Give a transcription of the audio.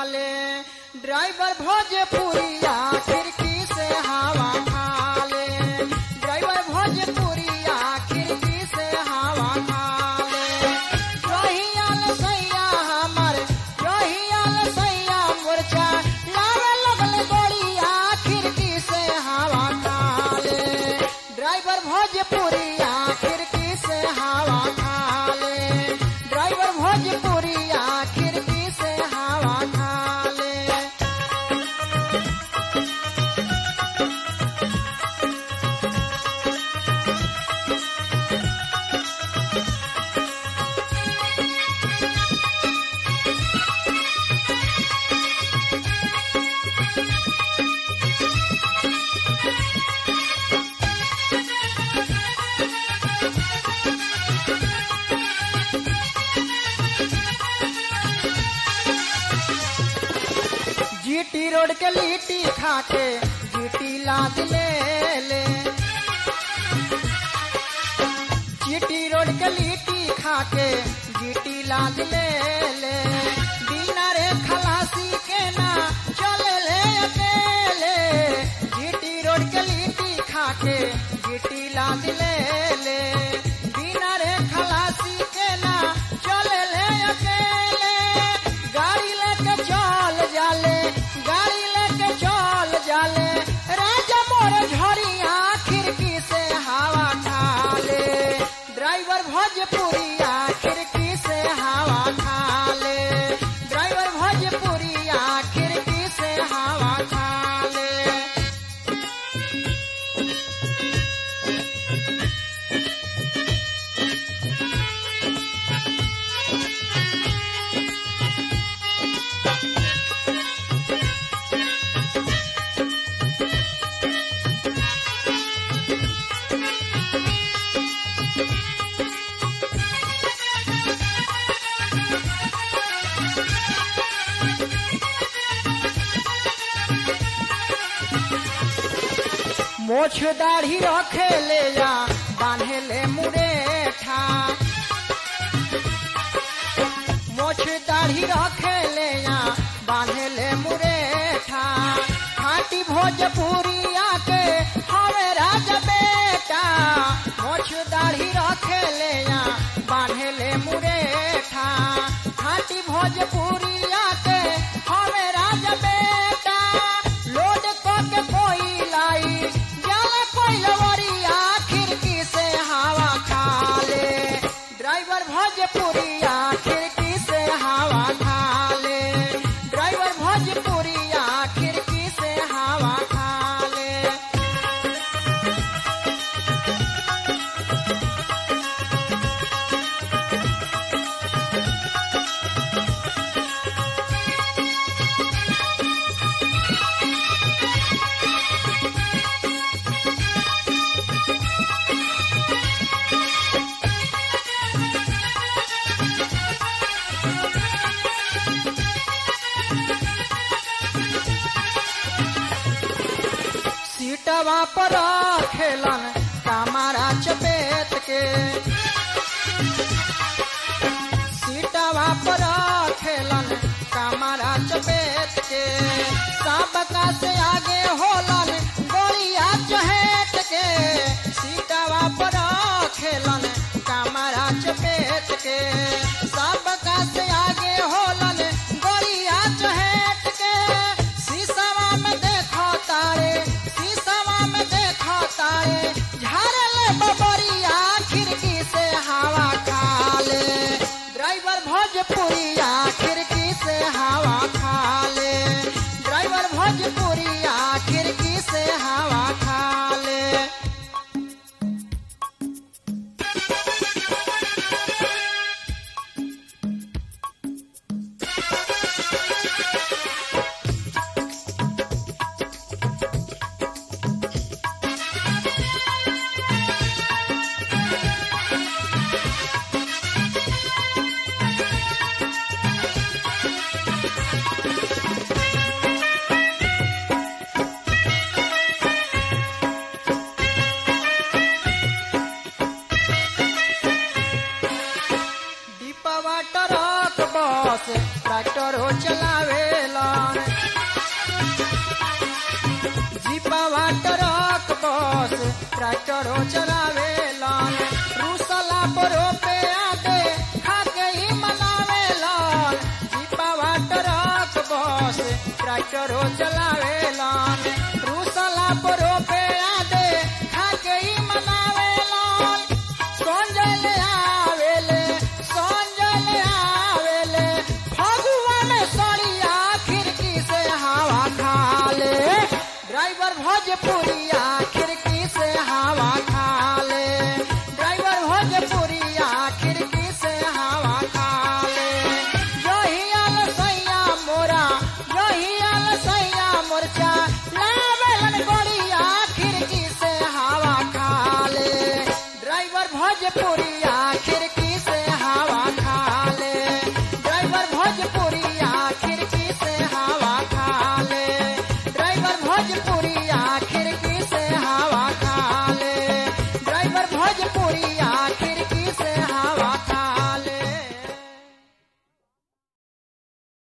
ले ड्राइवर भोजपुरिया खिड़की से हवा खा ले ड्राइवर भोजपुरिया खिड़की से हवा खा ले रोहियाल सैया हमर रोहियाल सैया मुरचा लावे लगल गोड़िया खिड़की से हवा खा ले ड्राइवर भोजपुरिया खिड़की से हवा खा ले ड्राइवर भोजपुरिया खिड़की से हवा खा ले जीटी रोड के लिट्टी खाके जीटी लाद ले ले जीटी रोड के लिट्टी खाके जीटी लाद ले ले बिना रे खलासी के ना चले ले अकेले जीटी रोड के लिट्टी खाके जीटी लाद ले ले बिना रे खलासी के ना चले ले अकेले गाड़ी लेके चल जाले गाड़ी लेके चल जाले राजा मोर झड़िया खिड़की से हवा खा ले ड्राइवर भोजपुरिया खिड़की से हवा खा ले ड्राइवर भोजपुरिया खिड़की से हवा खा ले मोछ दाढ़ी रखे ले जा बांधे ले मुरेठा मोछ दाढ़ी रखे ले जा बांधे ले मुरेठा खाटी भोजपुरिया के हवे राजा बेटा मोछ दाढ़ी रखे ले जा बांधे ले मुरेठा खाटी भोजपुरिया के हवे राजा बेटा लोड के कोई लाई जाले कोई लवरिया खिड़की से हवा खा ले ड्राइवर भोजपुरिया खिड़की से हवा खा ले ड्राइवर भोजपुरिया खिड़की से हवा खा ले सीटवा पर खेलन कमारा चपेट के सीटवा पर खेलन कमारा चपेट के सबका से आगे होलन गोलिया चहेट के सीटवा पर खेलन कमारा चपेट के सबका से आगे होलन गोलिया चहेट के शीशवा में देखो तारे शीशवा में देखो तारे झारे ले बबरिया खिड़की से हवा खा ले ड्राइवर भोजपुरिया खिड़की से हवा खा ले ड्राइवर भोजपुरिया खिड़की से हवा खा ले बस ट्रैक्टर हो चलावेलन जीपावा ट्रक बस ट्रैक्टर हो चलावेलन रूसला पर पे आके खाके ही मनावेलन जीपावा ट्रक बस ट्रैक्टर हो चला